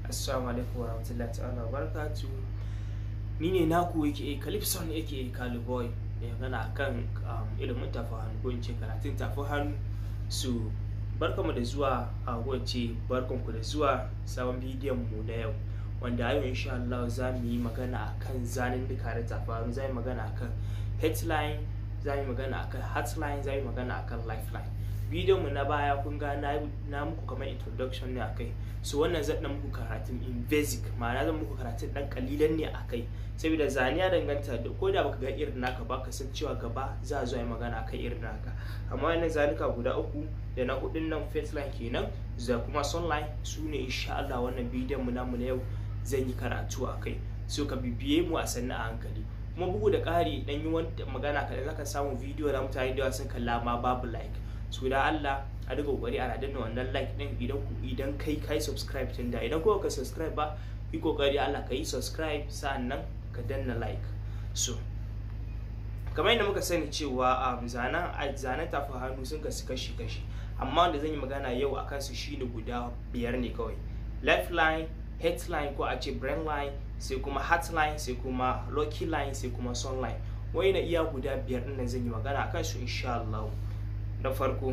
assalamu alaikum warahmatullahi ta'ala barakatu ni ne naku yake calypson yake caliboy da magana akan ilimin tafi hannu ko in ce karatun tafi hannu su barkamu da zuwa a wacce barkanku da zuwa sabon bidiyon mu na yau wanda yau insha Allah za mu yi magana akan zanen duka da tafi hannu za mu yi magana akan headline za mu yi magana akan heartline za mu yi magana akan lifeline bidiyon mu na baya kun ga na muku kamar introduction ne akai so wannan zan dan muku karatun in basic ma'ana zan muku karatun dan kalilan ne akai saboda zane ya danganta da ko da baka ga irin naka ba ka san cewa gaba za a zo yi magana akan irin naka amma wannan zanuka guda uku da na hudun nan face line kenan da kuma sunline su ne insha Allah wannan bidiyon mu namu na yau zan yi karatu akai so ka bibiye mu a sannu a hankali kuma bugu da ƙari dan yi wani magana kaɗan zaka samu bidiyo da mutane da sun kalla ma babu like so da Allah a duka kokari ana danna wannan like din idan ku idan kai kai subscribe tun da idan kuma ka subscribe ba yi kokari Allah ka yi subscribe sa'annan ka danna like so kamar yadda muka sani cewa um, zanen zanen tafi hannu sun kasu kashi kashi amma wanda zan yi magana yau a kansu shine guda biyar ne kawai left line headline ko a ce brain line sai kuma heartline sai kuma lucky line sai kuma sun line wai na iya guda biyar din nan zan yi magana akan su insha Allah na farko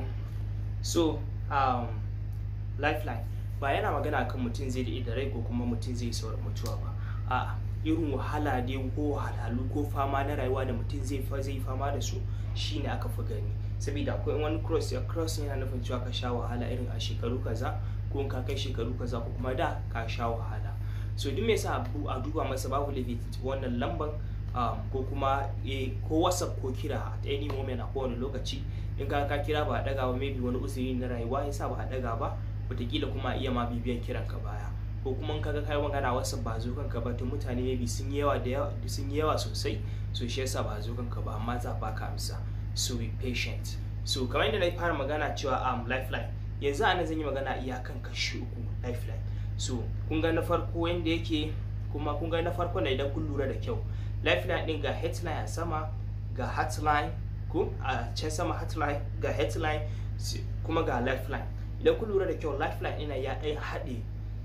so um, lifeline ba yana magana kan mutum zai da rai ko kuma mutum zai saurin mutuwa ba a irin wahala dai ko wahalhalu ko fama na rayuwa da mutum zai fa zai fama da su shine aka fi gani saboda akwai wani cross ya cross yana nufin cewa ka sha wahala irin a shekaru kaza ko ka kai shekaru kaza ko kuma da ka sha wahala so duk me yasa a duba masa babu laifi wannan lamban um, ko kuma e, ko whatsapp ko kira at any moment a kowane lokaci in ka ka kira ba a daga ba maybe wani usuri na rayuwa yasa ba a daga ba wataƙila kuma iya ma bibiyan kiran ka baya ko kuma in kaga kai magana whatsapp ba zo kanka ba to mutane maybe sun yi yawa da yawa sun yi yawa sosai so shi yasa ba zo kanka ba amma za ba ka amsa so be patient so kamar yadda na fara magana cewa um, lifeline yanzu ana zan yi magana iyakan kashi uku lifeline so kun ga na farko yanda yake kuma kun ga na farko na idan kun lura da kyau lifeline din ga headline a sama ga heartline ko a can sama heartline ga headline kuma ga lifeline idan kun lura da kyau lifeline ina ya ɗan haɗe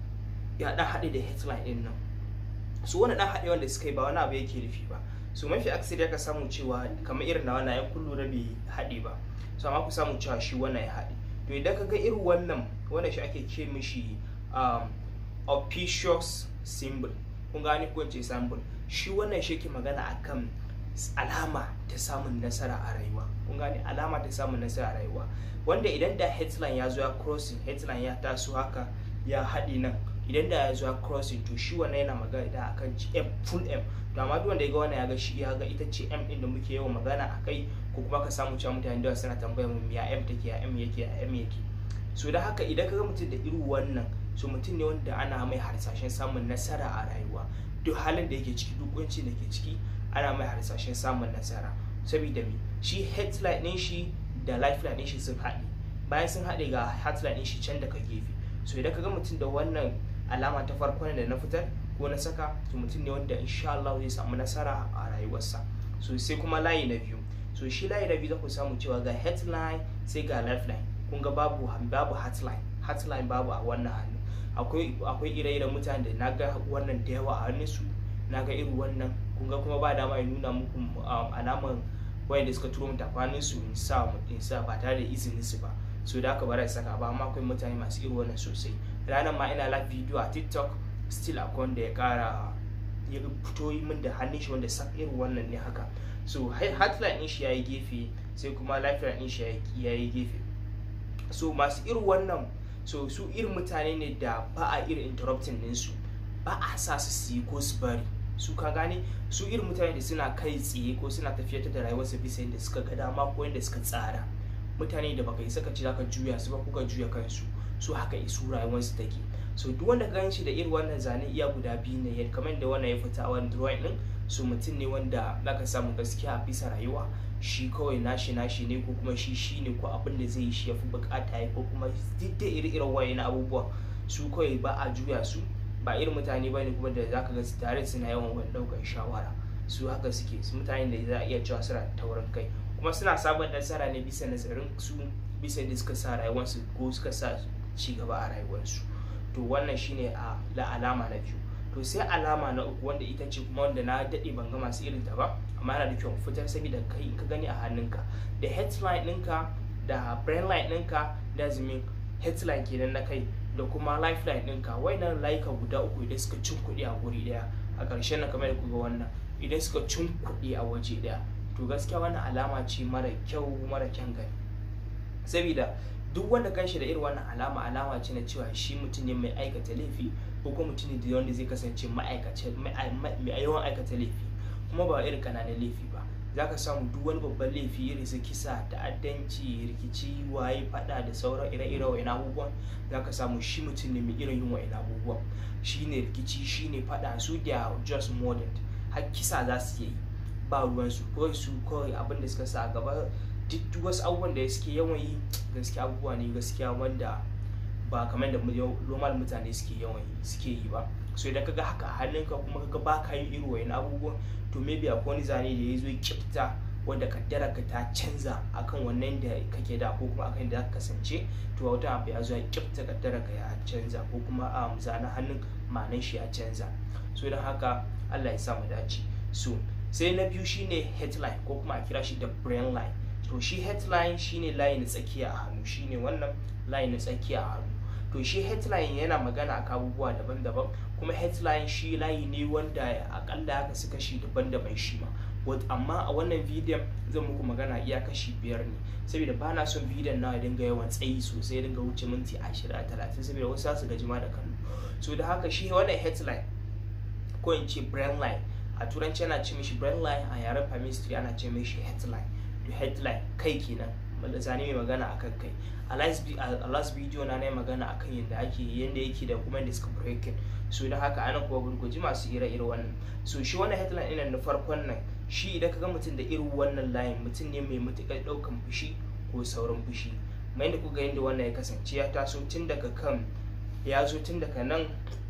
ya ɗan haɗe da headline din nan su wani ɗan haɗe wanda suka yi ba wani abu yake nufi ba so mafi aksari aka samu cewa kamar irin na wannan yan kun lura bai haɗe ba so amma ku samu cewa shi wannan ya haɗe to idan ka ga irin wannan wannan shi ake ce mishi um, opicious symbol kun gane ko ce symbol shi wannan shi ke magana akan alama ta samun nasara a rayuwa kun gane alama ta samun nasara a rayuwa wanda idan da headline ya zo ya crossing headline ya taso haka ya haɗe nan idan da ya zo ya crossing to shi wannan yana magana da akan m full m to amma duk wanda ya ga wannan ya ga shi ya ga ita ce m din da muke yawan magana a kai ko kuma ka samu cewa mutane da suna tambayar mu ya m take ya m yake ya m yake so da haka idan ka ga mutum da irin wannan so mutum ne wanda ana mai harsashen samun nasara a rayuwa duk halin da yake ciki duk kunci da ke ciki ana mai harsashen samun nasara saboda me shi headline din shi da lifeline din shi sun haɗe bayan sun haɗe ga headline din shi can daga gefe so idan ka ga mutum da wannan alama ta farko da na fitar ko na saka to mutum ne wanda insha Allah zai samu nasara a rayuwarsa so sai kuma layi na biyu so shi layi na biyu za ku samu cewa ga headline sai ga lifeline kun ga babu babu headline headline babu a wannan hannu akwai akwai ire-iren mutane da naga wannan da yawa a hannunsu naga irin wannan kun ga kuma ba dama ya nuna muku alaman wayanda suka turo mata kwanin su in sa in sa ba tare da izinin su ba so da haka ba za saka ba amma akwai mutane masu irin wannan sosai ranar ma ina live video a tiktok still akwai wanda ya kara ya fito min da hannun shi wanda sak irin wannan ne haka so headline din shi yayi gefe sai kuma lifeline din shi yayi gefe so masu irin wannan so su irin mutane ne da ba a irin interrupting ɗinsu ba a sa su su yi ko su bari su ka gane su irin mutane da suna kai tsaye ko suna tafiyar da rayuwarsu bisa yadda suka ga dama ko yadda suka tsara mutane da baka yi saka ci zaka juya su ba kuka juya kansu su haka isu rayuwarsu take so duk wanda ka shi da irin wannan zane iya guda biyu ne kamar da wannan ya fita a wani drawing din so mutum ne wanda zaka samu gaskiya a bisa rayuwa shi kawai nashi nashi ne ko kuma shi shi ne ko abin da zai yi shi ya fi bukata ya ko kuma duk da iri-irin waye na abubuwa su kawai ba a juya su ba irin mutane ba ne kuma da zaka ga tare suna yawan wani daukar shawara su haka suke su mutane da za a iya cewa suna taurin kai kuma suna sabon nasara ne bisa nazarin su bisa da suka sa rayuwarsu ko suka sa ci gaba a rayuwarsu to to wannan shine a la alama na biyu to sai alama na uku wanda ita ce kuma wanda na daɗe ban ga masu irin ta ba amma yana da kyau fitar saboda kai ka gani a hannunka da headline ɗinka da brainline ɗinka da zimin headline kenan na kai da kuma lifeline ɗinka wayannan layuka guda uku idan suka cin kuɗi a guri ɗaya a ƙarshen na kamar da kuga wannan idan suka cin kuɗi a waje ɗaya to gaskiya wannan alama ce mara kyau mara kyan gani saboda duk wanda kanshi da irin wannan alama alama ce na cewa shi mutum ne mai aikata laifi ko kuma mutum ne da wanda zai kasance mai yawan aikata laifi kuma ba irin kananan laifi ba za ka samu duk wani babban laifi irin su kisa ta'addanci rikici waye fada da sauran ire-ire wa'in abubuwan za ka samu shi mutum ne mai irin yin wa'in abubuwan shi ne rikici shi ne fada su da just modern har kisa za su yi ba ruwansu kawai su kawai abin da suka sa a gaba duk wasu abubuwan da suke yawan yi gaskiya abubuwa ne gaskiya wanda ba kamar da normal mutane suke yawan yi suke yi ba so idan kaga haka a hannunka kuma kaga ba ka yin irin wayan abubuwan to maybe akwai wani zane da ya zo kifta wanda kaddara ka ta canza akan wannan da kake da ko kuma akan da ka kasance to wata abu ya zo ya kifta kaddara ka ya canza ko kuma a zanen hannun ma'anan shi ya canza so don haka Allah ya sa mu dace so sai na biyu shine headline ko kuma a kira shi da brain line to shi headline shine layi na tsakiya a hannu shine wannan layi na tsakiya a hannu to shi headline yana magana a abubuwa daban-daban kuma headline shi layi ne wanda akalla ya kasu kashi daban-daban shi ma but amma a wannan bidiyon zan muku magana iya kashi biyar ne saboda ba na son bidiyon na dinga yawan tsayi sosai dinga wuce minti ashirin a talatin saboda wasu su gaji ma da kallo so da haka shi wannan headline ko in ce brain line a turanci ana ce mishi brain line a yaren chemistry ana ce mishi headline to headline kai kenan zane mai magana akan kai a last video na yi magana akan yadda ake yadda yake da kuma yadda suka breaking so da haka ana kuma gurguji masu ire-ire wannan so shi wannan headline ɗin na farkon nan shi idan ka ga mutum da irin wannan layin mutum ne mai matuƙar ɗaukan fushi ko sauran fushi mai da kuga yadda wannan ya kasance ya taso tun daga kan ya zo tun daga nan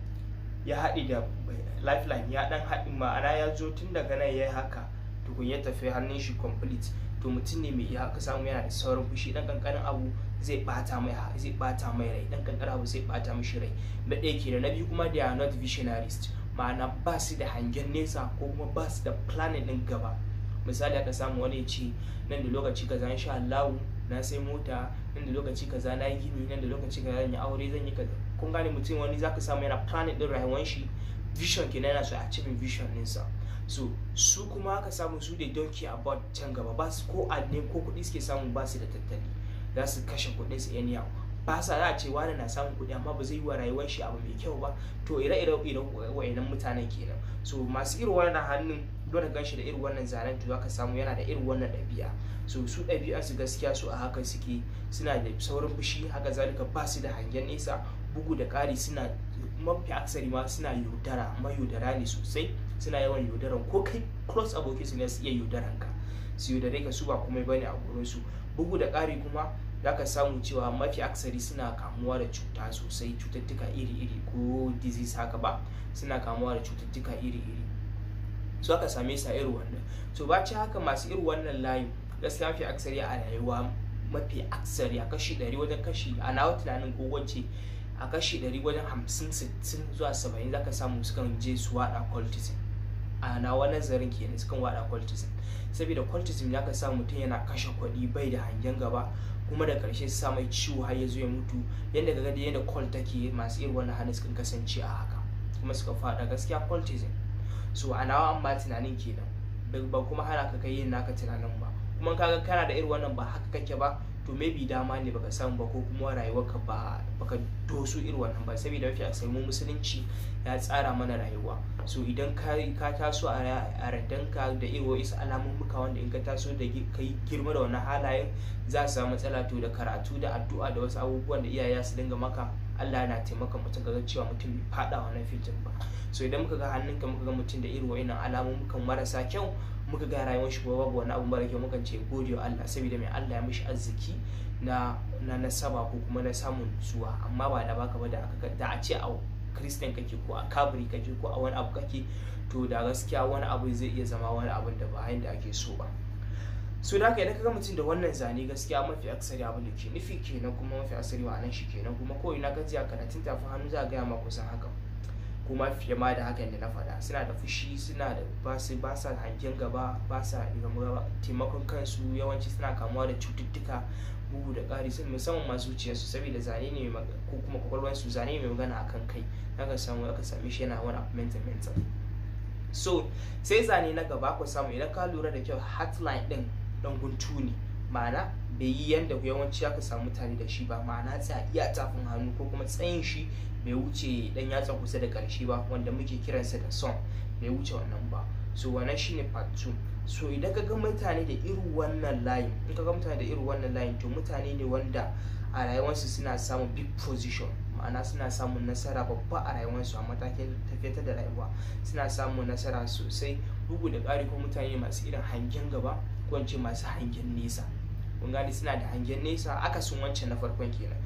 ya haɗi da lifeline ya ɗan haɗi ma'ana ya zo tun daga nan ya yi haka tukun ya tafi hannun shi complete to mutum ne mai iya haka samu yana da sauran fushi dan kankanin abu zai bata mai zai bata mai rai dan kankanin abu zai bata mishi rai na ɗaya ke da na biyu kuma they are not visionaries ma'ana ba su da hangen nesa ko kuma ba su da planning din gaba misali aka samu wani ce nan da lokaci kaza insha Allah na sai mota nan da lokaci kaza na yi gini nan da lokaci kaza zan yi aure zan yi kaza kun gane mutum wani zaka samu yana planning din rayuwar shi vision kenan yana so a cikin vision ɗinsa so su kuma aka samu su da don't care about can gaba ba su ko adne ko kuɗi suke samu ba su da tattali za su kashe kuɗin su anyhow ba sa za a ce wani na samun kuɗi amma ba zai yi wa rayuwar shi abu mai kyau ba to ire-ire iren wayannan mutanen kenan so masu irin wannan hannun dole gan shi da irin wannan zanen to zaka samu yana da irin wannan ɗabi'a so su ɗabi'a su gaskiya su a haka suke suna da saurin fushi haka zalika ba su da hangen nesa bugu da ƙari suna mafi aksari ma suna yaudara amma yaudara ne sosai suna yawan yaudaran ko kai close aboki su ne su iya yaudaran ka su yaudare ka su ba komai bane a gurin su bugu da ƙari kuma za ka samu cewa mafi aksari suna kamuwa da cuta sosai cututtuka iri-iri ko disease haka ba suna kamuwa da cututtuka iri-iri su aka same su a irin wannan to baci haka masu irin wannan layin gaskiya mafi aksari a rayuwa mafi aksari a kashi 100 wajen kashi a nawa tunanin ko wacce a kashi 100 wajen 50 60 zuwa 70 zaka samu sukan je su wada cultism a nawa nazarin kenan sukan wada cultism saboda cultism ya ka samu mutum yana kashe kuɗi bai da hangen gaba kuma da karshe su sa mai ciwo har ya zo ya mutu yadda ga da yadda cult take masu irin wannan hannu sukan kasance a haka kuma suka fada gaskiya cultism so a nawa an ba tunanin kenan ba kuma hana ka kai yin naka tunanin ba kuma kaga kana da irin wannan ba haka kake ba to maybe dama ne baka samu ba ko kuma rayuwarka ba baka doso irin wannan ba saboda mafi a mu musulunci ya tsara mana rayuwa so idan ka ka taso a radanka da irin wasu alamun muka wanda in ka taso da kai girma da wannan halayen za su samu matsala to da karatu da addu'a da wasu abubuwan da iyaye su dinga maka Allah yana taimaka mutum ga cewa mutum bai fada wannan fitin ba so idan muka ga hannunka muka ga mutum da irin wa'innan alamun mukan marasa kyau muka ga rayuwar shi babu wani abu mara kyau mukan ce gode wa Allah saboda mai Allah ya mishi arziki na na nasaba ko kuma na samun zuwa amma ba da baka ba da aka da a ce a Christian kake ko a kabri kake ko a wani abu kake to da gaskiya wani abu zai iya zama wani abun da ba yanda ake so ba so da haka idan ka ga mutum da wannan zane gaskiya mafi aksari abin da ke nufi kenan kuma mafi aksari ma'anan shi kenan kuma ko ina ka a karatun tafin hannu za a gaya ma kusan haka kuma fiye ma da hakan da na faɗa suna da fushi suna da basu ba sa hangen gaba ba sa taimakon kansu yawanci suna kamuwa da cututtuka bugu da ƙari sun musamman ma zuciyarsu saboda zane ne ko kuma kwakwalwarsu zane mai magana akan kai aka samu aka same shi yana wani abu mental mental so sai zane na gaba ku samu idan ka lura da kyau heartline din dan guntu ne ma'ana bai yi yanda yawanci aka samu mutane da shi ba ma'ana tsaya iya tafin hannu ko kuma tsayin shi bai wuce dan yatsa kusa da karshe ba wanda muke kiransa da son bai wuce wannan ba so wannan shine part 2 so idan ka ga mutane da irin wannan layin in ka ga mutane da irin wannan layin to mutane ne wanda a rayuwarsu suna samun big position ma'ana suna samun nasara babba a rayuwarsu a matakin tafiyar da rayuwa suna samun nasara sosai bugu da ƙari ko mutane masu irin hangen gaba ko masu hangen nesa kun gani suna da hangen nesa akasin wancan na farkon kenan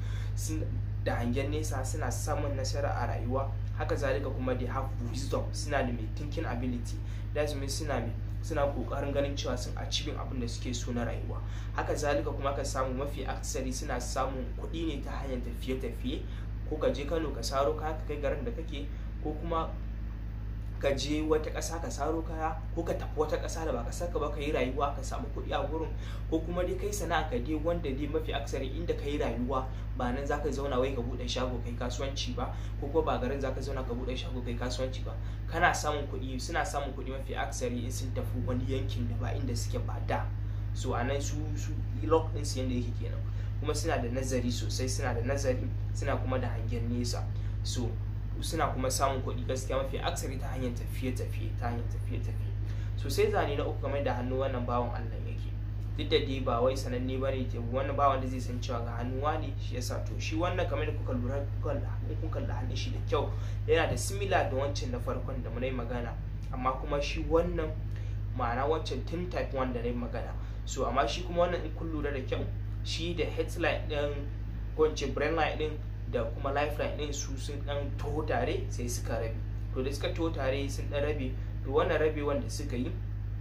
da hangen nesa suna samun nasara a rayuwa haka zalika kuma they have wisdom suna da mai thinking ability that means suna mai suna kokarin ganin cewa sun achieving abin da suke so na rayuwa haka zalika kuma ka samu mafi aksari suna samun kuɗi ne ta hanyar tafiye-tafiye ko ka je kano ka saro kaya ka kai garin da kake ko kuma ka je wata ƙasa ka saro kaya ko ka tafi wata ƙasa da ba ƙasar ka ba ka yi rayuwa ka samu kuɗi a gurin ko kuma dai kai sana'a ka dai wanda dai mafi aksari inda ka yi rayuwa ba nan za ka zauna wai ka buɗe shago kai kasuwanci ba ko kuma ba garin za ka zauna ka buɗe shago kai kasuwanci ba kana samun kuɗi suna samun kuɗi mafi aksari in sun tafi wani yankin da ba inda suke ba da so a nan su su lock ɗin su yanda yake kenan kuma suna da nazari sosai suna da nazari suna kuma da hangen nesa so suna kuma samun kuɗi gaskiya mafi aksari ta hanyar tafiye-tafiye ta hanyar tafiye-tafiye so sai zane na uku game da hannu wannan bawan Allah yake duk da dai ba wai sananne ba ne wannan bawan da zai san cewa ga hannuwa ne shi yasa to shi wannan kamar da kuka lura kuka da hannun shi da kyau yana da similar da wancan na farkon da munai magana amma kuma shi wannan ma'ana wancan tun type 1 da na magana so amma shi kuma wannan in kun lura da kyau shi da headline din ko in ce brain line din da kuma lifeline din su sun dan taho tare sai suka rabe to da suka taho tare sun dan rabe to wannan rabe wanda suka yi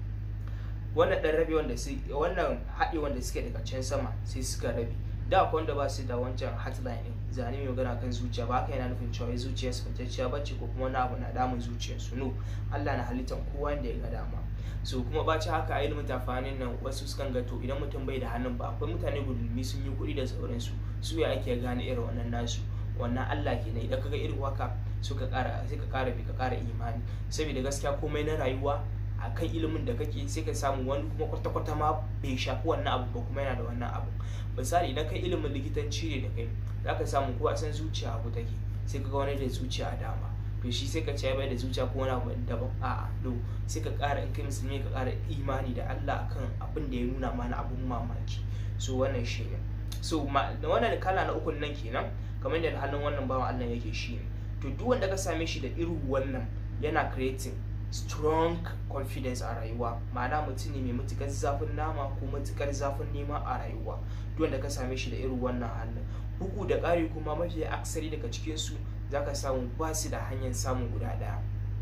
wannan dan rabe wanda su wannan haɗe wanda suke daga can sama sai suka rabe da akwai wanda ba su da wancan hotline din zane mai magana kan zuciya ba haka yana nufin cewa zuciyar su fitacciya bace ko kuma wani abu na damun zuciyar su no Allah na halittar kowa da ya ga dama so kuma baci haka a ilimin tafanin nan wasu sukan ga to idan mutum bai da hannun ba akwai mutane gudulmi sun yi kuɗi da sauransu su ya ake gane irin wannan nasu wannan Allah ke idan kaga irin waka suka ƙara sai ka ƙara bi ka ƙara imani saboda gaskiya komai na rayuwa a kan ilimin da kake sai ka samu wani kuma kwata-kwata ma bai shafi wannan abu ba kuma yana da wannan abu misali idan kai ilimin likitanci ne da kai za ka samu ko a san zuciya abu take sai ka ga wani da zuciya a dama to shi sai ka ce bai da zuciya ko wani abu daban a'a no sai ka ƙara in kai musulmi ka ƙara imani da Allah akan abin da ya nuna mana abun mamaki so wannan shi ne so wannan kala na ukun nan kenan kamar yadda hannun wannan bawan Allah yake shi ne to duk wanda ka same shi da irin wannan yana creating strong confidence a rayuwa ma'ana mutum ne mai matukar zafin nama ko matukar zafin nema a rayuwa duk wanda ka same shi da irin wannan hannun bugu da ƙari kuma mafi aksari daga cikinsu za ka samu ba su da hanyar samun guda ɗaya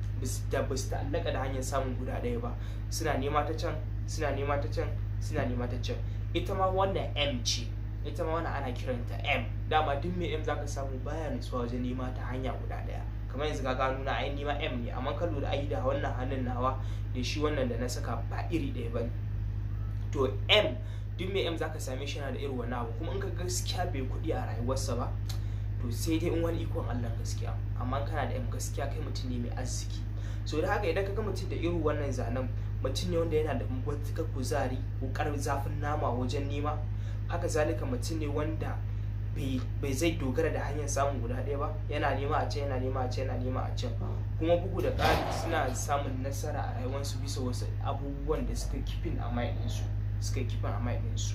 da ba su ta'allaka da hanyar samun guda ɗaya ba suna nema ta can suna nema ta can suna nema ta can ita ma wannan m ce ita ma wannan ana kiranta m dama duk mai m zaka samu baya nutsuwa wajen nema ta hanya guda ɗaya kamar yanzu ka gano na ai nima m ne amma ka lura ai da wannan hannun nawa da shi wannan da na saka ba iri ɗaya ba to m duk mai m zaka same shi yana da irin wannan abu kuma in ka gaskiya bai kuɗi a rayuwarsa ba to sai dai in wani ikon Allah gaskiya amma kana da m gaskiya kai mutum ne mai arziki so da haka idan ka ga mutum da irin wannan zanen mutum ne wanda yana da matuƙar kuzari ƙoƙarin zafin nama wajen nema haka zalika mutum ne wanda bai zai dogara da hanyar samun guda ɗaya ba yana nema a can yana nema a can yana nema a can kuma bugu da ƙari suna samun nasara a rayuwarsu bisa wasu abubuwan da suka kifin a ɗinsu suka kifin a ɗinsu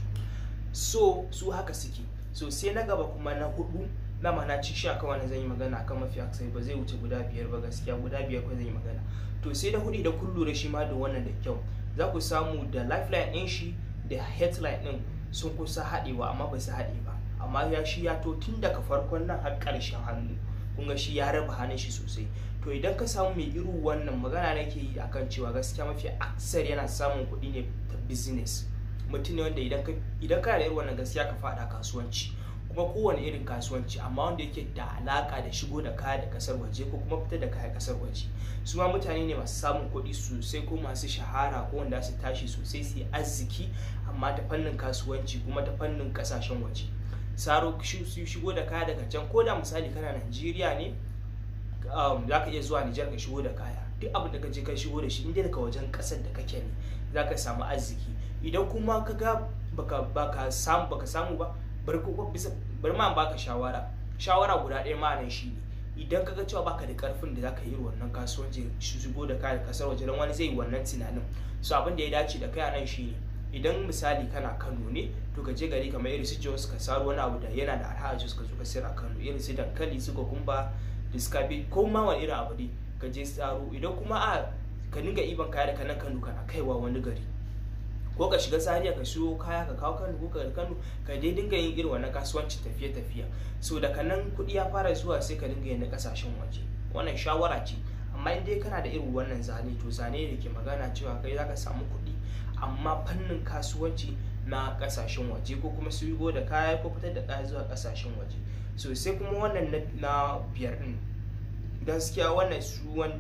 so su haka suke so sai na gaba kuma na hudu na mana ci shi akan wani zan yi magana akan mafi aksari ba zai wuce guda biyar ba gaskiya guda biyar ko zan yi magana to sai da hudu da kun lura shi ma da wannan da kyau za ku samu da lifeline ɗin shi da headline ɗin sun kusa haɗewa amma ba su haɗe ba amma ya shi ya to tun daga farkon nan har ƙarshen hannu kun ga shi ya raba hannun shi sosai to idan ka samu mai irin wannan magana nake yi akan cewa gaskiya mafi aksar yana samun kuɗi ne ta business mutum ne wanda idan ka idan kana da irin wannan gaskiya ka fada kasuwanci kuma kowane irin kasuwanci amma wanda yake da alaka da shigo da kaya da kasar waje ko kuma fitar da kaya kasar waje su ma mutane ne masu samun kuɗi sosai ko masu shahara ko wanda su tashi sosai su yi arziki amma ta fannin kasuwanci kuma ta fannin kasashen waje saro su shigo da kaya daga can ko da misali kana Najeriya ne za ka iya zuwa Nijar ka shigo da kaya duk abin da ka je ka shigo da shi inda daga wajen kasar da kake ne za ka samu arziki idan kuma ka ga baka baka samu baka samu ba bar ko bisa bar ma baka shawara shawara guda ɗaya ma nan shi ne idan ka ga cewa baka da karfin da zaka yi wannan kasuwanci shigo da kaya kasar waje dan wani zai yi wannan tunanin so abin da ya dace da kai a nan shi ne idan misali kana Kano ne to ka je gari kamar irin su Jos ka saro wani abu da yana da arha Jos ka zo ka sayar a Kano irin su dankali su kokumba diskabi ko ma wani irin abu ne ka je tsaro idan kuma a ka dinga iban kaya da kanan Kano kana kaiwa wani gari ko ka shiga Zaria ka siyo kaya ka kawo Kano ko ka Kano ka dai dinga yin irin wannan kasuwanci tafiye tafiya so daga nan kuɗi ya fara zuwa sai ka dinga yin na kasashen waje wannan shawara ce amma in dai kana da irin wannan zane to zane da ke magana cewa kai zaka samu kuɗi amma fannin kasuwanci na kasashen waje ko kuma su da kaya ko fitar da kaya zuwa kasashen waje so sai kuma wannan na biyar din gaskiya wannan su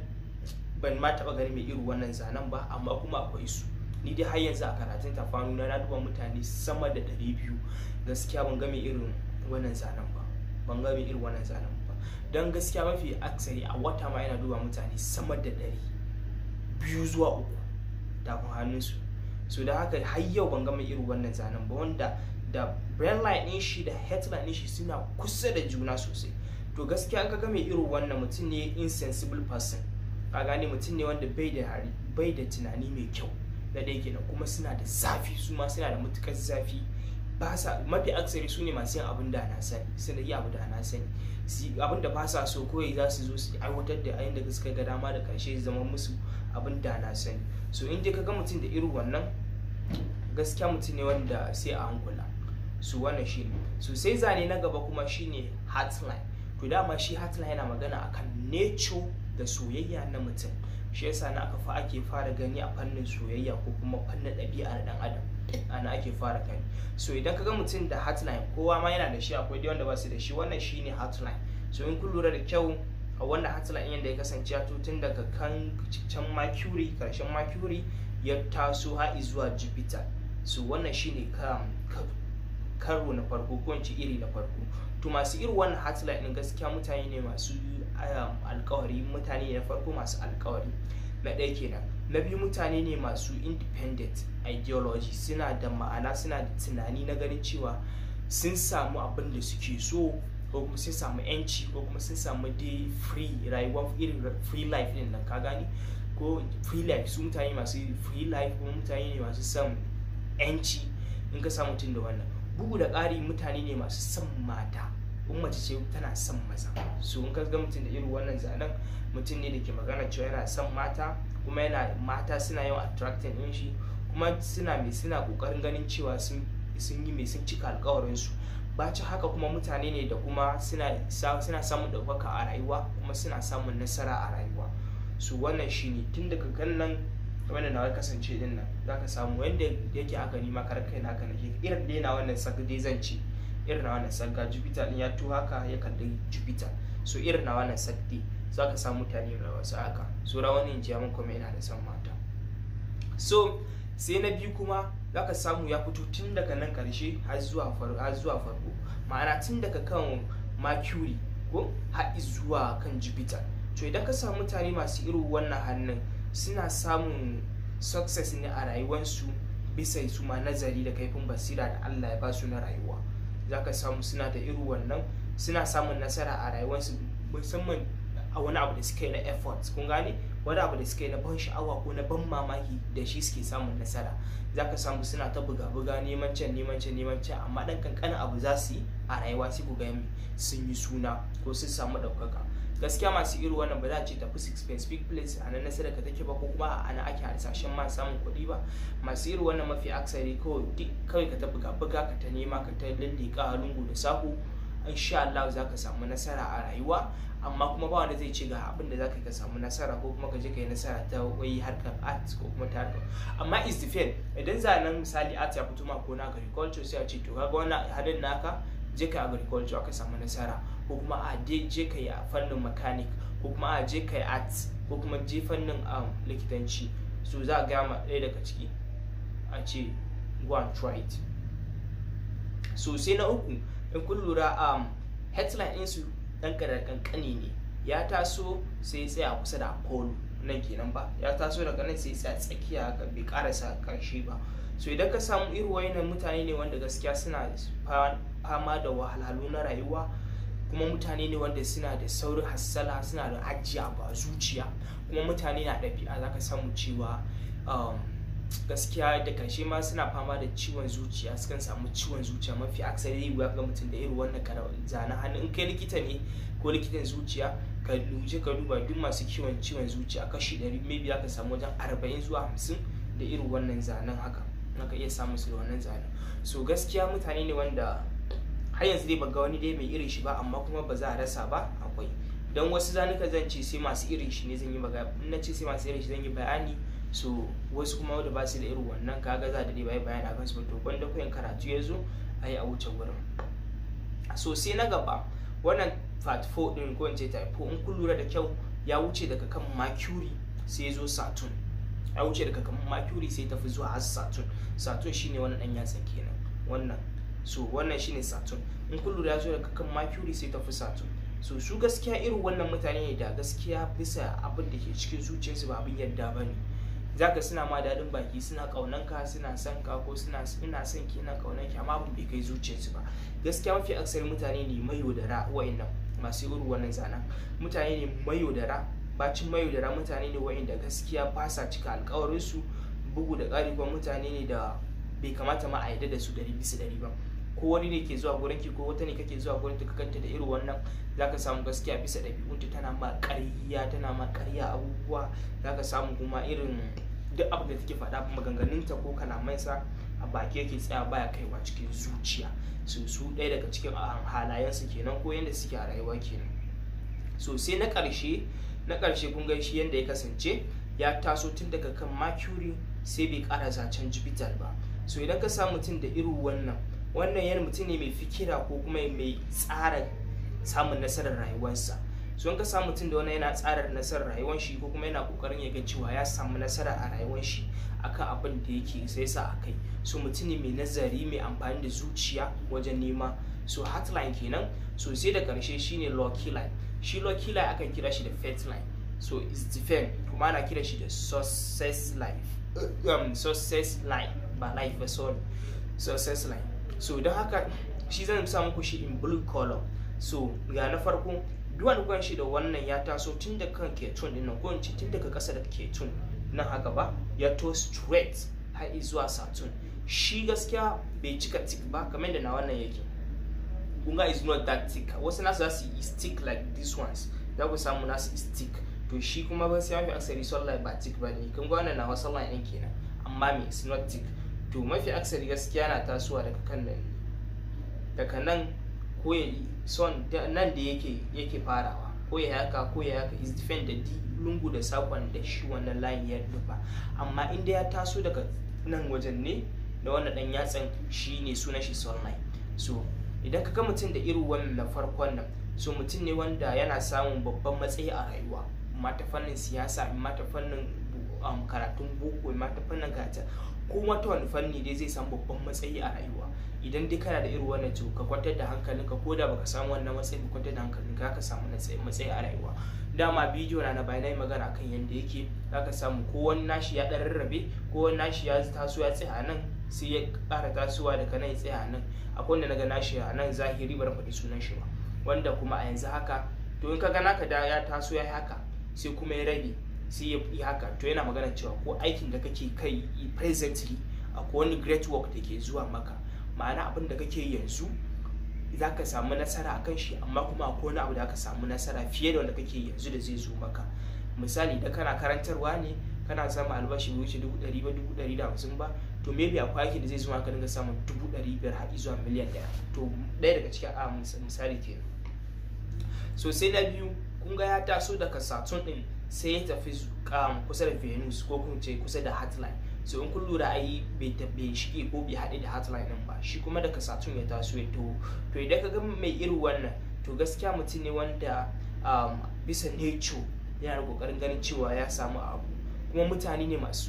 ban ma taba gani mai irin wannan zanen ba amma kuma akwai su ni dai har yanzu a karatun tafanu na na duba mutane sama da ɗari biyu gaskiya ban ga mai irin wannan zanen ba ban ga mai irin wannan zanen ba don gaskiya mafi aksari a wata ma yana duba mutane sama da ɗari biyu zuwa uku tafin hannunsu so da haka har yau ban gama irin wannan zanen ba wanda da brand line ɗin shi da headline ɗin shi suna kusa da juna sosai to gaskiya an ka mai irin wannan mutum ne insensible person ka gane mutum ne wanda bai da hari bai da tunani mai kyau na ɗaya kenan kuma suna da zafi su ma suna da matukar zafi ba sa mafi aksari su ne masu yin abin da na sani suna yi abu da na sani abin da ba sa so kawai za su zo su aiwatar da ayin da suka ga dama da karshe zama musu abin da na sani so in dai ka ga mutum da irin wannan gaskiya mutum ne wanda sai a hankula su wannan shi ne so sai zane na gaba kuma shine heartline to dama shi heartline yana magana akan nature da soyayya na mutum shi yasa na aka fa ake fara gani a fannin soyayya ko kuma fannin ɗabi'a na ɗan adam ana ake fara gani so idan ka ga mutum da heartline kowa ma yana da shi akwai dai wanda ba su da shi wannan shine heartline so in kun lura da kyau a wannan heartline yadda ya kasance ya tun daga kan can mercury karshen mercury ya taso har zuwa jupiter so wannan shine karo na farko ko iri na farko to masu irin wannan heartline din gaskiya mutane ne masu alkawari mutane na farko masu alkawari na ɗaya kenan na biyu mutane ne masu independent ideology suna da ma'ana suna da tunani na ganin cewa sun samu abin da suke so ko kuma sun samu yanci ko kuma sun samu dai free rayuwa irin free life din nan ka gani ko free life su mutane masu free life kuma mutane ne masu son yanci in ka samu mutum da wannan bugu da ƙari mutane ne masu son mata in mace ce tana son maza so in ka ga mutum da irin wannan zanen mutum ne da ke magana cewa yana son mata kuma yana mata suna yawan attracting din shi kuma suna mai suna kokarin ganin cewa sun yi mai sun cika alkawarin su bacin haka kuma mutane ne da kuma suna samun ɗaukaka a rayuwa kuma suna samun nasara a rayuwa su wannan shine tun daga kan nan wanda na kasance din nan zaka samu wanda yake aka nima kar kai na kana irin dai na wannan saka dai zan ce irin na wannan saka jupiter din ya to haka ya kalli jupiter so irin na wannan sakti za ka samu mutane da wasu haka so rawanin jiyamin kuma yana da son mata so sai na biyu kuma za ka samu ya fito tun daga nan karshe har zuwa farko ma'ana tun daga kan mercury ko har zuwa kan jupiter to idan ka samu mutane masu irin wannan hannun suna samun success ne a rayuwarsu bisa su ma nazari da kaifin basira da allah ya ba su na rayuwa za ka samu suna da irin wannan suna samun nasara a rayuwarsu musamman a wani abu da suka yi na effort kun gane wani abu da suka yi na ban sha'awa ko na ban mamaki da shi suke samun nasara za ka samu suna ta buga-buga neman can neman can neman can amma dan kankanin abu za su yi a rayuwa sai ku ga sun yi suna ko sun samu ɗaukaka gaskiya masu irin wannan ba za a ce tafi specific place a nan nasara ka take ba ko kuma a ana ake harsashen ma samun kuɗi ba masu irin wannan mafi aksari kawai ka ta buga-buga ka ta nema ka ta lallika lungu da saƙo insha Allah za ka samu nasara a rayuwa amma kuma ba wanda zai ce ga abin da za ka samu nasara ko kuma ka je ka yi nasara ta wai harkar art ko kuma ta harkar amma is defend idan zanen misali art ya fito ma ko na agriculture sai a ce to kaga wannan hadin naka je ka agriculture aka samu nasara ko kuma a je ka yi a fannin mechanic ko kuma a je ka yi art ko kuma je fannin likitanci so za a gama ɗaya daga ciki a ce go and try it so sai na uku in kun lura um, headline ɗinsu ɗan kankani ne ya taso sai ya tsaya kusa da apollo nan kenan ba ya taso daga nan sai ya tsaya tsakiya bai karasa karshe ba so idan ka samu irin wayannan mutane ne wanda gaskiya suna fama da wahalhalu na rayuwa kuma mutane ne wanda suna da saurin hassala suna da ajiya ba zuciya kuma mutane na ɗabi'a za ka samu cewa gaskiya da karshe ma suna fama da ciwon zuciya sukan samu ciwon zuciya mafi aksari ga mutum da irin wannan zanen hannu in kai likita ne ko likitan zuciya ka luje ka duba duk masu kiwon ciwon zuciya kashi 100 maybe za ka samu wajen 40 zuwa 50 da irin wannan zanen haka ka iya samun su da wannan zanen so gaskiya mutane ne wanda har yanzu dai ga wani dai mai irin shi ba amma kuma ba za a rasa ba akwai don wasu zanuka zan ce sai masu irin shi ne zan yi magana in na ce sai masu irin shi zan yi bayani so wasu kuma wanda ba su da irin wannan kaga za da dai bai bayani akan su to gwanda koyan karatu ya zo a yi a wuce wurin so sai na gaba wannan part 4 din ko in ce type 4 in kun lura da kyau ya wuce daga kan mercury sai ya zo saturn ya wuce daga kan mercury sai tafi zuwa har saturn saturn shine wannan dan yatsan kenan wannan so wannan shine saturn in kun lura ya zo daga kan mercury sai tafi saturn so su gaskiya irin wannan mutane ne da gaskiya bisa abin da ke cikin zuciyarsu ba abin yadda ba ne zaka suna ma daɗin baki suna ƙaunan ka suna son ka ko suna ina son ki ina ƙaunan ki amma abin bai kai zuciyarsu ba gaskiya mafi aksari mutane ne mai yaudara wa'annan masu irin wannan zanen mutane ne mai yaudara bacin mai yaudara mutane ne wa'anda gaskiya ba sa cika alƙawarinsu bugu da ƙari kuma mutane ne da bai kamata ma a yarda da su ɗari bisa ɗari ba ko wani ne ke zuwa gurin ki ko wata ne kake zuwa gurin ta kanta da irin wannan zaka samu gaskiya bisa ɗabi'unta tana ma ƙarya tana ma ƙarya abubuwa zaka samu kuma irin duk abin da take faɗa maganganunta ko kalamansa a baki yake tsaya baya kaiwa cikin zuciya su su ɗaya daga cikin halayensu kenan ko yadda suke a rayuwa kenan so sai na ƙarshe na ƙarshe kun ga shi yadda ya kasance ya taso tun daga kan mercury sai bai ƙara zancen jupiter ba so idan ka samu mutum da irin wannan wannan yana mutum ne mai fikira ko kuma mai tsara samun nasarar rayuwarsa so in ka samu mutum da wannan yana tsara nasarar rayuwar shi ko kuma yana kokarin ya ga cewa ya samu nasara a rayuwar shi akan abin da yake sai sa akai so mutum ne mai nazari mai amfani da zuciya wajen nema so heartline kenan so sai da karshe shine lucky line shi lucky line akan kira shi da fate line so is defend kuma ana kira shi da success life um, success line ba life ba sorry success line so don haka shi zan sa muku shi in blue color so ga na farko duwan kwan shi da wannan ya taso tun da kan ketun din nan ko in ce tun daga ƙasa da ketun nan haka ba ya to straight har zuwa saturn shi gaskiya bai cika tick ba kamar da na wannan yake kunga is not that thick wasu nasu za su yi stick like this ones za ku samu nasu stick to shi kuma ba sai mafi aksari sunlight ba tick ba ne kun ga wannan na wasu line ɗin kenan amma me is not tick to mafi aksari gaskiya na tasowa daga kan nan daga nan ko ya son nan da yake yake farawa ko ya haka ko ya haka is defend da di lungu da sakon da shi wannan layin ya nufa amma inda ya taso daga nan wajen ne da wannan dan yatsan shi ne sunan shi sunlight so idan ka ga mutum da irin wannan na farkon nan so mutum ne wanda yana samun babban matsayi a rayuwa ma ta fannin siyasa ma ta fannin karatun boko ma ta fannin gata ko wata wani fanni dai zai samu babban matsayi a rayuwa idan dai kana da irin wannan to ka kwantar da hankalinka ko da baka samu wannan matsayi ka kwantar da hankalinka ka samu matsayi a rayuwa dama bidiyo na na bayan yi magana kan yadda yake zaka samu ko wani nashi ya dan rarrabe ko wani nashi ya taso ya tsaya nan sai ya ƙara tasowa daga nan ya tsaya nan akwai wanda naga nashi a nan zahiri bar faɗi sunan shi ba wanda kuma a yanzu haka to in ka ga naka da ya taso ya haka sai kuma ya rage sai ya yi haka to yana magana cewa ko aikin da kake kai presently akwai wani great work da ke zuwa maka ma'ana abin da kake yanzu za ka samu nasara a kan shi amma kuma akwai wani abu da aka samu nasara fiye da wanda kake yanzu da zai zo maka misali da kana karantarwa ne kana samun albashi bai wuce dubu ɗari ba dubu ɗari da hamsin ba to maybe akwai aiki da zai zuma ka dinga samun dubu ɗari biyar har zuwa miliyan ɗaya to ɗaya daga cikin a misali kenan so sai na biyu kun ga ya taso daga saturn din sai ya tafi kusa da venus ko kuma ce kusa da heartline so in kun lura ai bai shige ko bai haɗe da heartline din ba shi kuma daga saturn ya taso ya to to idan ka ga mai irin wannan to gaskiya mutum ne wanda bisa nature yana da kokarin ganin cewa ya samu abu kuma mutane ne masu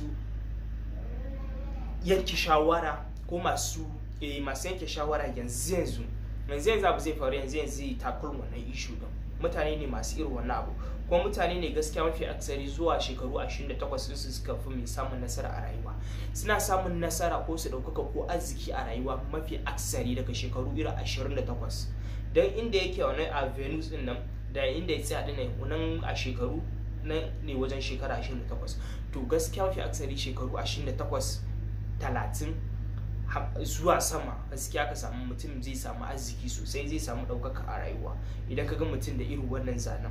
yanke shawara ko masu masu yanke shawara yanzu yanzu yanzu yanzu abu zai faru yanzu yanzu takul wannan ishu din mutane ne masu irin wannan abu kuma mutane ne gaskiya mafi aksari zuwa shekaru 28 su suka fi mai samun nasara a rayuwa suna samun nasara ko su ɗaukaka ko arziki a rayuwa mafi aksari daga shekaru irin 28 don inda yake wani a venus din nan da inda ya tsaya dinnan wannan a shekaru nan ne wajen shekara 28 to gaskiya mafi aksari shekaru 28 30 zuwa sama gaskiya ka samu mutum zai samu arziki sosai zai samu ɗaukaka a rayuwa idan ka ga mutum da irin wannan zanen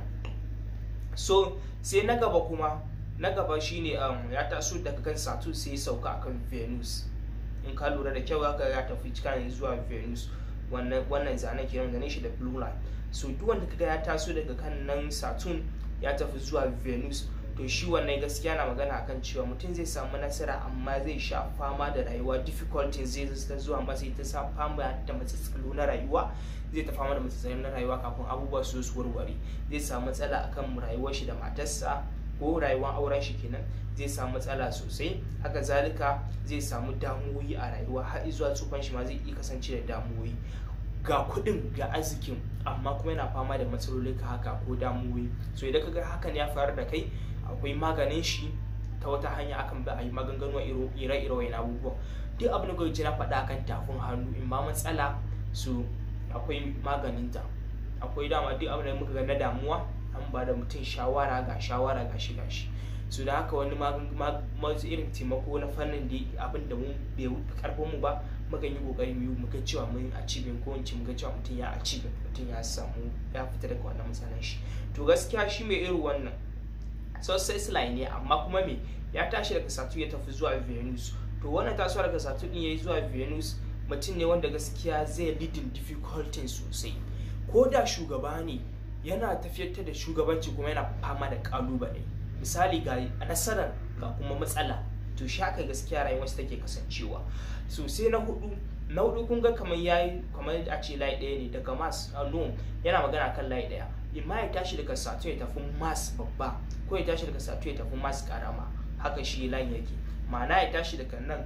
so sai na gaba kuma na gaba shine um, ya taso daga kan saturn sai ya sauka akan venus in ka lura da kyau haka ya tafi cikin zuwa venus wannan wannan zanen kenan ganin shi da blue line so duk wanda kaga ya taso daga kan nan saturn ya tafi zuwa venus to shi wannan gaskiya na magana akan cewa mutum zai samu nasara amma zai sha fama da rayuwa difficulties zai ta zuwa masa ta sa fama da matsatsalo na rayuwa zai ta fama da matsatsalo na rayuwa kafin abubuwa su su warware zai samu matsala akan rayuwar shi da matarsa ko rayuwar auren shi kenan zai samu matsala sosai haka zalika zai samu damuwoyi a rayuwa har zuwa tsufan shi ma zai iya kasance da damuwoyi ga kuɗin ga arzikin amma kuma yana fama da matsaloli ka haka ko damuwoyi so idan ka ga hakan ya faru da kai akwai maganin shi ta wata hanya akan bi a yi maganganu ire-ire wani abubuwa duk abin da gwamnati na faɗa kan tafin hannu in ma matsala su akwai maganinta akwai dama duk abin da muka ga na damuwa an ba da mutum shawara ga shawara ga shi gashi su da haka wani masu irin taimako na fannin da abin da mun bai karfin mu ba mukan yi kokari mu yi muga cewa mun achieving ko in ce muga cewa mutum ya achieving mutum ya samu ya fita daga wannan matsalan shi to gaskiya shi mai irin wannan success line ne amma kuma me ya tashi daga Saturn ya tafi zuwa Venus to wannan tasowa daga Saturn din yayi zuwa Venus mutum ne wanda gaskiya zai leading difficulty sosai ko da shugaba ne yana tafiyar da shugabanci kuma yana fama da kalubale misali ga nasarar ga kuma matsala to shi haka gaskiya rayuwarsa take kasancewa so sai na hudu na hudu kun ga kamar yayi kamar a ce layi ɗaya ne daga Mars no yana magana kan layi ɗaya imma ya tashi daga Saturn ya tafi Mars babba ko ya tashi daga Saturn ya tafi Mars karama haka shi layin yake ma'ana ya tashi daga nan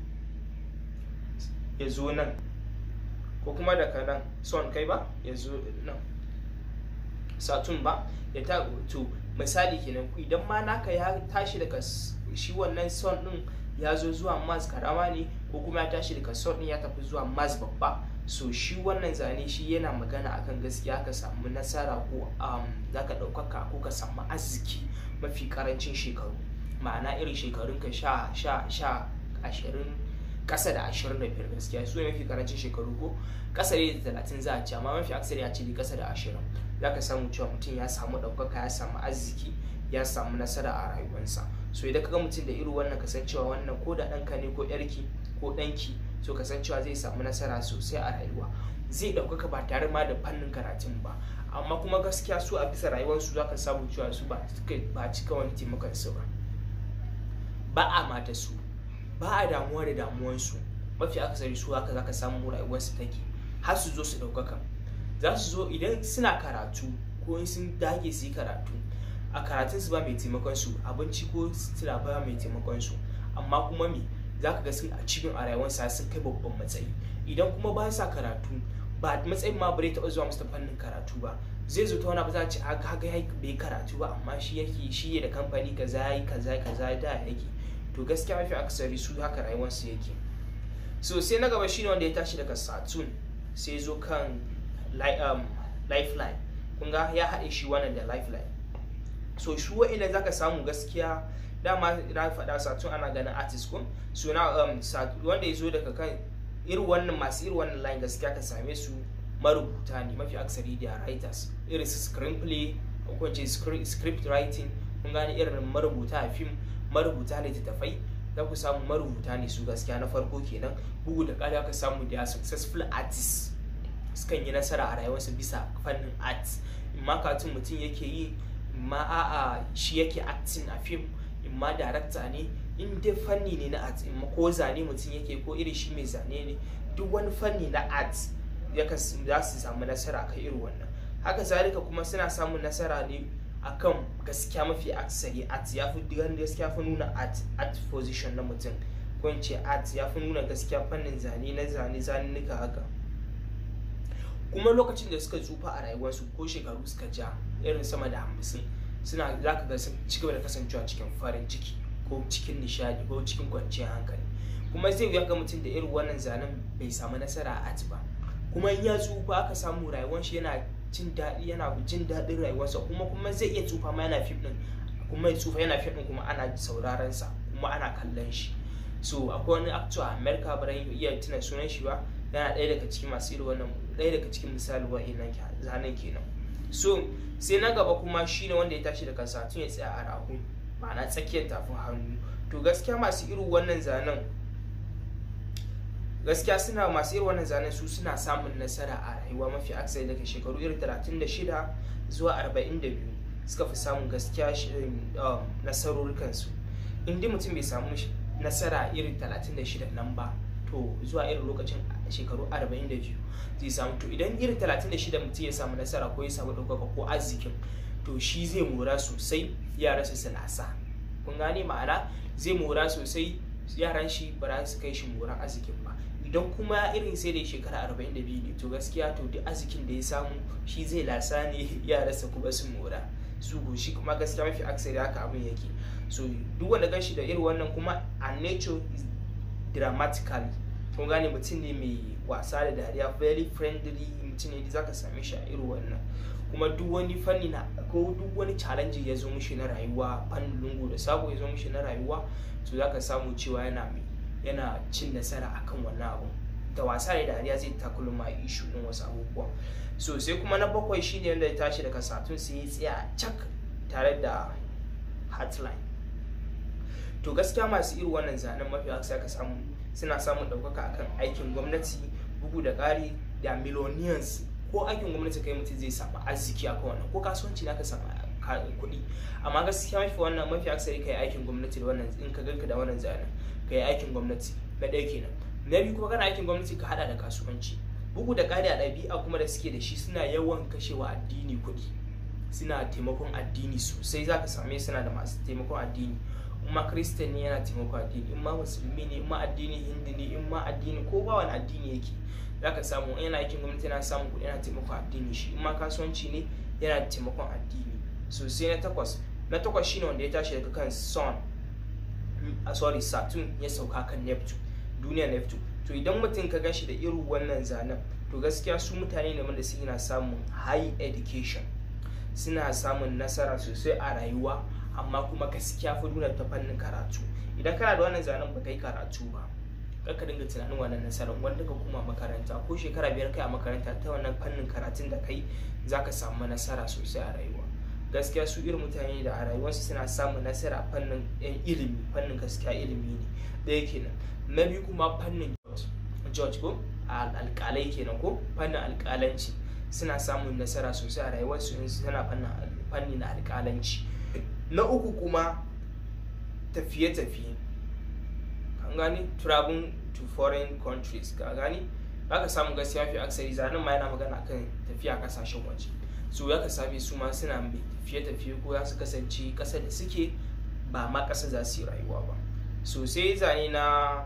ya zo nan ko kuma daga nan son kai ba ya zo nan Saturn ba ya ta to misali kenan idan ma naka ya tashi daga shi wannan son din ya zo zuwa Mars karama ne ko kuma ya tashi daga son din ya tafi zuwa Mars babba so shi wannan zane shi yana magana akan gaskiya ka samu nasara ko um, za ka ɗaukaka ko ka samu arziki mafi karancin shekaru ma'ana irin shekarun ka sha sha sha ashirin ƙasa da ashirin da biyar gaskiya su ne mafi karancin shekaru ko ƙasa da talatin za a ci amma mafi aksari a ce ƙasa da ashirin za ka samu cewa mutum ya samu ɗaukaka ya samu arziki ya samu nasara a rayuwarsa so idan ka ga mutum da irin wannan kasancewa wannan ko da ɗanka ne ko ƴarki ko ɗanki so kasancewa zai samu nasara sosai a rayuwa zai ɗaukaka ba tare ma da fannin karatun ba amma kuma gaskiya su a bisa rayuwarsu za ka samu cewa su ba cika wani taimakon su ba ba a mata su ba a damuwa da damuwansu mafi akasari su haka za ka samu rayuwarsu take har su zo su ɗaukaka za su zo idan suna karatu ko in sun dage su yi karatu a karatun su ba mai taimakon su abinci ko sutura ba mai taimakon su amma kuma me za ka ga sun a cikin a rayuwarsa sun kai babban matsayi idan kuma ba sa karatu ba matsayin ma bare taɓa zuwa musu fannin karatu ba zai zo ta wani ba za a ce a ga ya bai karatu ba amma shi yake shi da kamfani kaza yi kaza kaza da yake to gaskiya mafi akasari su haka rayuwarsu yake so sai na gaba shine wanda ya tashi daga saturn sai zo kan lifeline kun ga ya haɗe shi wannan da lifeline so shi wa'ina za ka samu gaskiya dama na faɗa saturn ana ganin artist kun so na wanda ya zo daga kan irin wannan masu irin wannan line gaskiya ka same su marubuta ne mafi aksari da writers irin su screenplay ko ce script writing kun gane irin marubuta a fim marubuta littattafai za ku samu marubuta ne su gaskiya na farko kenan bugu da ƙari aka samu da successful artists sukan yi nasara a rayuwarsu bisa fannin art in ma katun mutum yake yi in ma a'a shi yake acting a fim in ma director ne in dai fanni ne na art in ma ko zane mutum yake ko irin shi mai zane ne duk wani fanni na art za su samu nasara kan irin wannan haka zalika kuma suna samun nasara ne akan gaskiya mafi aksari art ya fi gaskiya fi nuna art art position na mutum ko in ce art ya fi nuna gaskiya fannin zane na zane zanunuka haka kuma lokacin da suka tsufa a rayuwarsu ko shekaru suka ja irin sama da hamsin suna za ka ga sun ci gaba da kasancewa cikin farin ciki ko cikin nishadi ko cikin kwanciyar hankali kuma zai wuya ga mutum da irin wannan zanen bai samu nasara a art ba kuma in ya tsufa aka samu rayuwar shi yana jin daɗi yana jin daɗin rayuwarsa kuma kuma zai iya tsufa ma yana fim ɗin kuma ya tsufa yana fim ɗin kuma ana sauraron sa kuma ana kallon shi so akwai wani actor a america ba iya tuna sunan shi ba yana ɗaya daga cikin masu irin wannan ɗaya daga cikin misali wa'innan zanen kenan so sai na gaba kuma shine wanda ya tashi daga satun ya tsaya a rahu ma'ana tsakiyar tafin hannu to gaskiya masu irin wannan zanen gaskiya suna masu irin wannan zanen su suna samun nasara a rayuwa mafi aksari daga shekaru irin 36 zuwa 42 suka fi samun gaskiya nasarorikansu inda mutum bai samu nasara irin 36 nan ba to zuwa irin lokacin shekaru 42 zai samu to idan irin 36 mutum ya samu nasara ko ya samu ɗaukaka ko arzikin to shi zai mora sosai yaran su lasa kun gane ma'ana zai mora sosai yaran shi ba za su kai shi moran arzikin ba idan kuma irin sai da shekara 42 ne to gaskiya to duk arzikin da ya samu shi zai lasa ne yaransa kuma su mora su shi kuma gaskiya mafi aksari haka abin yake so duk wanda gan shi da irin wannan kuma a nature is dramatically kun gane mutum ne mai wasa da dariya very friendly mutum ne da zaka same shi a irin wannan kuma duk wani fanni na ko duk wani challenge ya zo mishi na rayuwa fannin lungu da sabo ya zo mishi na rayuwa to zaka samu cewa yana mai yana cin nasara akan wannan abu da wasa da dariya zai takulun ma ishu din wasu abubuwa so sai kuma na bakwai shine wanda ya tashi daga satun sai ya tsaya cak tare da hotline to gaskiya masu irin wannan zanen mafi aka ka samu suna samun ɗaukaka akan aikin gwamnati bugu da ƙari da millions ko aikin gwamnati kai mutum zai samu arziki akan wannan ko kasuwanci na ka samu kuɗi amma gaskiya mafi wannan mafi aksari kai aikin gwamnati da wannan in ka ganka da wannan zanen ka yi aikin gwamnati na ɗaya kenan na biyu kuma kana aikin gwamnati ka haɗa da kasuwanci bugu da ƙari a ɗabi'a kuma da suke da shi suna yawan kashewa addini kuɗi suna taimakon addini sosai za ka same suna da masu taimakon addini in ma kristan ne yana taimakon addini in ma musulmi ne in ma addini hindi ne in ma addini ko ba wani addini yake za ka samu yana aikin gwamnati yana samun kuɗi yana taimakon addini shi in ma kasuwanci ne yana taimakon addini sosai na takwas na takwas shine wanda ya tashi daga kan son a sorry saturn ya sauka kan neptune duniya neptune to idan mutum ka gashi da irin wannan zanen to gaskiya su mutane ne wanda suna samun high education suna samun nasara sosai a rayuwa amma kuma gaskiya fi nuna ta fannin karatu idan kana da wannan zanen baka yi karatu ba ka dinga tunanin wannan nasarar wanda ka koma makaranta ko shekara biyar kai a makaranta ta wannan fannin karatun da kai zaka samu nasara sosai a rayuwa gaskiya su irin mutane da a rayuwarsu suna samun nasara a fannin ilimi fannin gaskiya ilimi ne ɗaya kenan na biyu kuma fannin george ko alƙalai kenan ko fannin alƙalanci suna samun nasara sosai a rayuwarsu in suna fannin na alƙalanci na uku kuma tafiye-tafiye kan gani traveling to foreign countries ka gani ka samu gaskiya fi aksari zanen ma yana magana kan tafiya kasashen waje su ya ka same su ma suna mai tafiye-tafiye ko za su kasance ƙasar da suke ba ma ƙasa za su yi rayuwa ba so sai zane na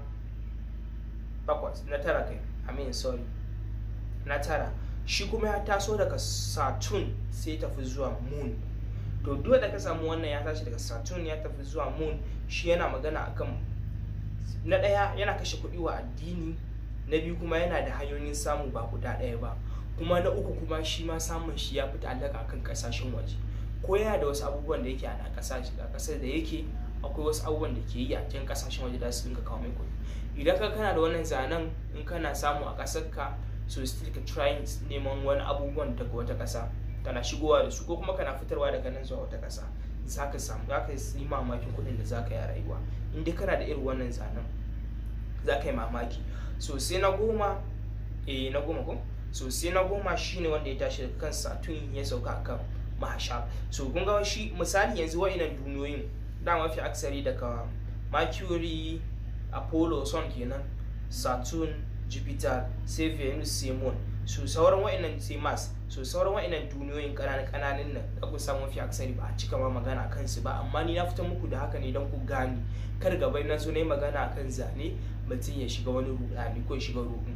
bakwas na tara kai i mean sorry na tara shi kuma ya taso daga saturn sai tafi zuwa moon to duk da ka samu wannan ya tashi daga saturn ya tafi zuwa moon shi yana magana akan na ɗaya yana kashe kuɗi wa addini na biyu kuma yana da hanyoyin samu ba guda ɗaya ba kuma na uku kuma shi ma samun shi ya fi ta'allaka akan kasashen waje ko yana da wasu abubuwan da yake a kasashe a kasar da yake akwai wasu abubuwan da ke yi a cikin kasashen waje da su dinga kawo mai kuɗi idan ka kana da wannan zanen in kana samu a ƙasar ka so still ka try neman wani abubuwan daga wata ƙasa kana shigowa da su ko kuma kana fitarwa daga nan zuwa wata ƙasa zaka samu zaka yi mamakin kuɗin da zaka yi a rayuwa in dai kana da irin wannan zanen zaka yi mamaki so sai na goma eh na goma ko so sai na goma shine wanda ya tashi daga kan saturn ya sauka kan mahasha so kun ga shi misali yanzu wa'inan duniyoyin da mafi aksari daga mercury apollo sun kenan saturn jupiter sai venus sai moon so sauran wa'annan sai mars so sauran wa'annan duniyoyin kananan kananan nan da ku samu mafi aksari ba a cika ma magana a kansu ba amma ni na fita muku da haka ne don ku gane kar gaba na so na yi magana akan zane mutum ya shiga wani rudani ko ya shiga ruɗu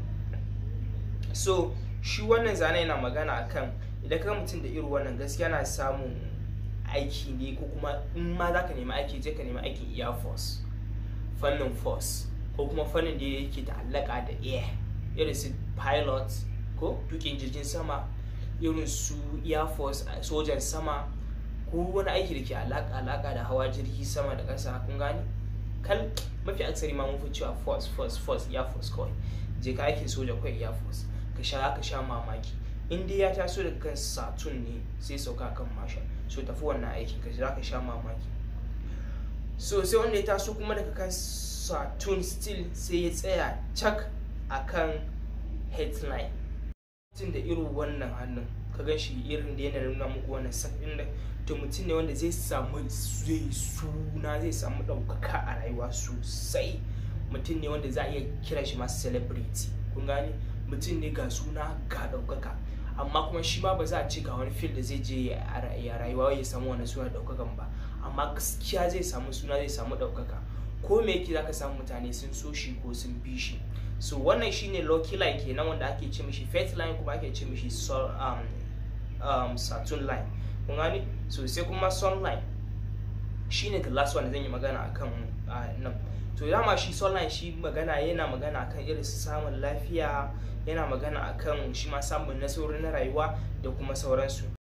so shi wannan zane yana magana akan idan ka mutum da irin wannan gaskiya na samun aiki ne ko kuma in ma za ka nemi aiki je ka nemi aikin air force fannin force ko kuma fannin da yake da alaka da air irin su pilot ko tukin jirgin sama irin su air force sojan sama ko wani aiki da ke alaka alaka da hawa jirgi sama da ƙasa kun gani kal mafi aksari ma mun fi cewa force force force air force kawai je ka aikin soja kawai air force ka sha ka sha mamaki in dai ya taso daga kan saturn ne sai sauka kan masha so tafi wannan aikin ka za ka sha mamaki so sai wanda ya taso kuma daga kan saturn still sai ya tsaya cak a kan headline mutum da irin wannan hannun ka gan shi irin da yana nuna muku wannan sakin da to mutum ne wanda zai samu zai suna zai samu ɗaukaka a rayuwa sosai mutum ne wanda za a iya kira shi masu celebrity kun gane mutum ne ga suna ga ɗaukaka amma kuma shi ma ba za a ce ga wani fil da zai je ya rayuwa ya samu wani suna ɗaukakan ba amma gaskiya zai samu suna zai samu ɗaukaka ko me yake zaka samu mutane sun so shi ko sun bi shi so wannan shine lucky line kenan wanda ake ce mishi faith line kuma ake ce mishi um, um, saturn line kun gani so sai kuma sun line shine the last one zan yi magana akan uh, nan to dama shi sunline shi magana yana magana akan irin samun lafiya yana magana akan shi ma samun nasarori na rayuwa da kuma sauransu